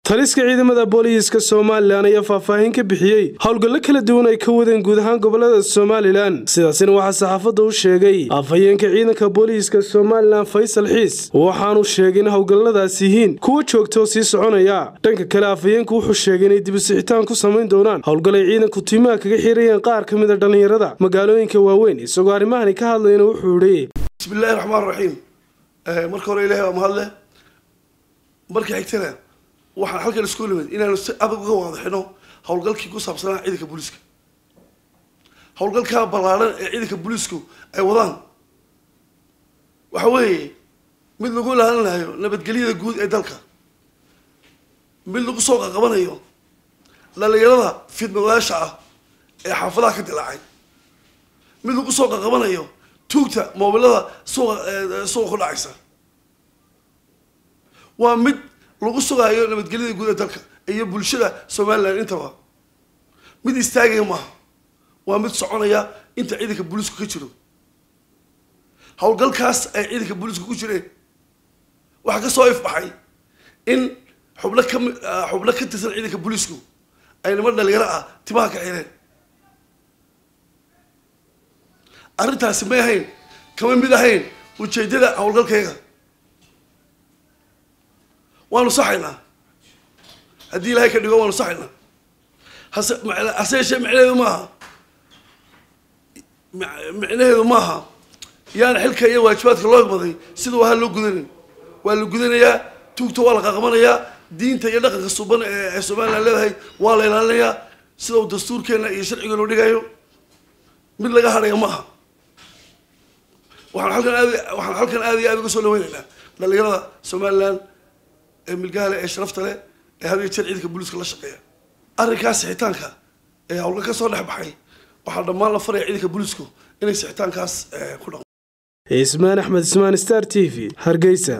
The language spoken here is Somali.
taliska ciidamada booliiska somalilan ayaa faahfaahin ka bixiyey howlgallo kala duwan ay ka wadeen guud ahaan gobolada somalilan sidaasina waxaa saxaafadda u sheegay afhayeenka ciidanka booliiska somalilan faysal xiis waxaanu sheegay in howlgalladaas yihiin kuwa joogta oo sii soconaya dhanka kale afhayeenku wuxuu sheegay inay dibisixitaan ku samayn doonaan howlgal ay ciidanku tiimaha kaga xirayeen qaar ka mid a dhallinyarada magaalooyinka waaweyn isagoo arrimahani ka hadlayna wuxuu idhi bismillahi raxmaan raxiim marka hore ilahay waa mahadle marka xigtana waxaan halkan isku nimid inaanu si adag uga waadaxino howlgalkii ku saabsanaa ciidanka booliiska howlgalkaa ballaaran ee ciidanka booliisku ay wadaan waxa weeye mid lagu ilaalinayo nabadgelyada guud ee dalka mid lagu soo qaqabanayo dhalinyarada fidnadayaasha ah ee xaafadaha ka dilaacay mid lagu soo qaqabanayo tuugta moobilada suuqa suuqa ku dhacaysa waa mid lagu sugaayo nabadgelyada guud ee dalka iyo bulshada somalilan intaba mid istaagaya maaha waa mid soconaya inta ciidanka booliisku ka jiro howlgalkaas ay ciidanka booliisku ku jireen waxaa kasoo ifbaxay in xubno kami xubno ka tirsan ciidanka booliisku ay niman dhalinyaro ah timaha ka xireen arrintaasi may ahayn kama mid ahayn ujeedada howlgalkayga waanu saxaynaa haddii ilaahay ka dhigo waanu saxaynaa hase hase yeeshee micnaheedu maaha micnaheedu maaha yaana xilka iyo waajibaadka loo igmaday sida waha loo gudanin waa la gudanayaa tuugta waa la qaqabanayaa diinta iyo dhaqanka suban ee somalilan leedahay waa la ilaalinayaa sida uu dastuurkeena iyo sharcigeenu dhigayo mid laga hadhaya maaha waxaan halkan aad waxaan halkan aad iyo aad uga soo dhaweynaynaa dhalinyarada somalilan ee milgaha leh ee sharafta leh ee had iyo jeer ciidanka booliiska la shaqeeya arrinkaas sixitaanka ee howlgal ka soo dhex baxay waxaa dhammaan la faraya ciidanka booliisku inay sixitaankaas ku dhaqmo ismaan axmed ismaan star t v hargeysa